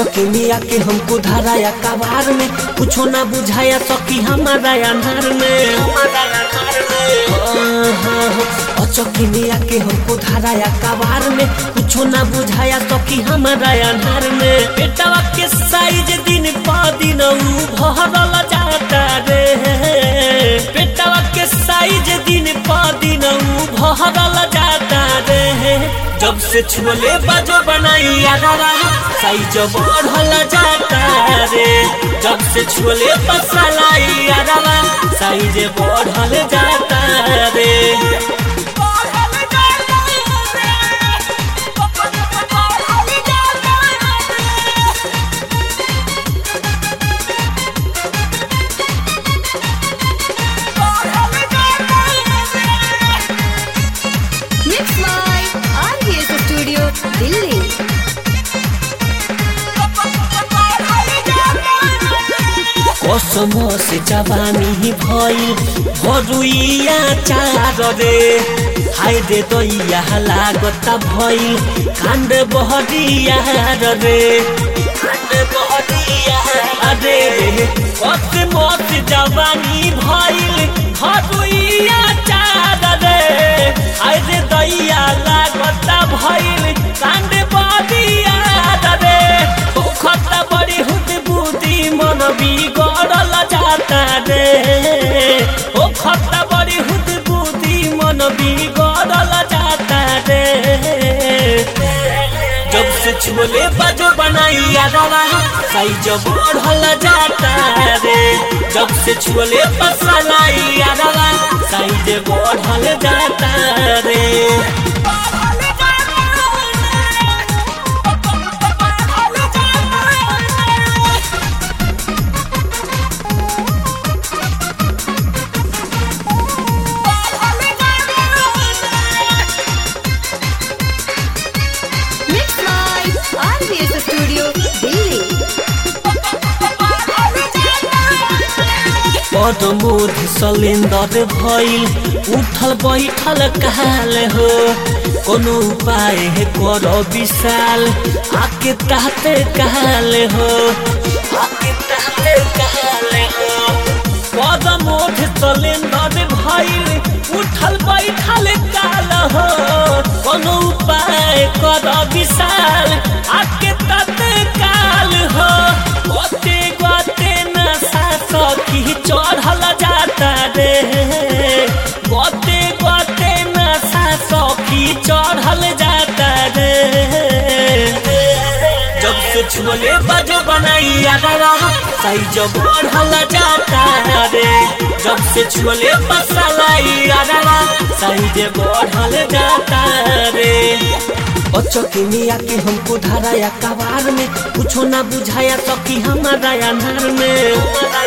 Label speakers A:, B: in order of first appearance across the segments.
A: चौकिनिया के हमको धराया कबार में कुछो ना बुझाया सकी हमारा अनार में चौकिनिया के हमको धराया कबार में कुछो ना बुझाया सकी हमारा अनार में बेटवा के साइज दिन प दिन ऊ भरल जाता रे बेटवा के साइज दिन प दिन ऊ भरल जाता रे जब से छुले बाजो बनाई यारा साइज बढ़ल जाता रे जब से छुले पसलाई यारा साइज बढ़ल जाता रे
B: Mix by RVS Studio, Delhi.
A: कसम से जवानी भइल भरुइया चार रे हाय रे दैया लागत भइल कांड बहरिया रे कांड बहरिया रे कस मत जवानी भइल भरुइया चार रे हाय रे दैया लागत भइल कांड बहरिया रे खत बड़ी हुद बुद्धि मन बिगड़ल जाता रे ओ खत बड़ी हुद बुद्धि मन बिगड़ल जाता रे जब से छोले बाजो बनाई यादवा साइज बढ़ल जाता रे जब से छोले पसलाई यादवा साइज बढ़ल जाता रे
B: Mix by RVS Studio, Delhi.
A: पदमोध सलेंदर भइल उठल बैठल काल हो कोनो उपाय है कर विशाल आके ताते काल हो आके ताते काल हो पदमोध सलेंदर भइल उठल बैठल काल हो कोनो उपाय कर विशाल आके ताते काल हो गोते गोते नशा सखी चढ़ल जाता रे गोते गोते नशा सखी चढ़ल जाता रे जब से छोले बाजो बनाई यारा साइज बढ़ल जाता रे जब से छोले पसलाई यारा साइज बढ़ल जाता रे चौकिनिया के हमको धराया कबार में कुछो ना बुझाया सकी हमारा अनार में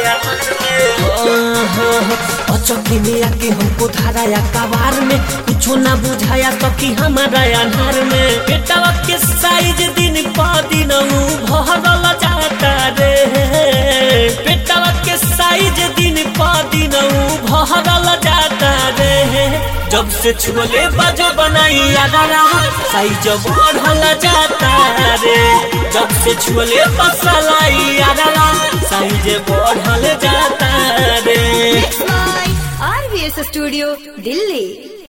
A: चौकिनिया के हमको धराया कबार में कुछो ना बुझाया सकी हमारा अनार में बेटवा के साइज दिन प दिन ऊ भरल जाता रे बेटवा के साइज दिन प दिन ऊ भरल जाता रे जब से छोले बाजो बनाई यारा साइज बढ़ल जाता रे जब से छोले पसलाई यारा साइज बढ़ल जाता रे
B: Mix by RVS Studio, Delhi.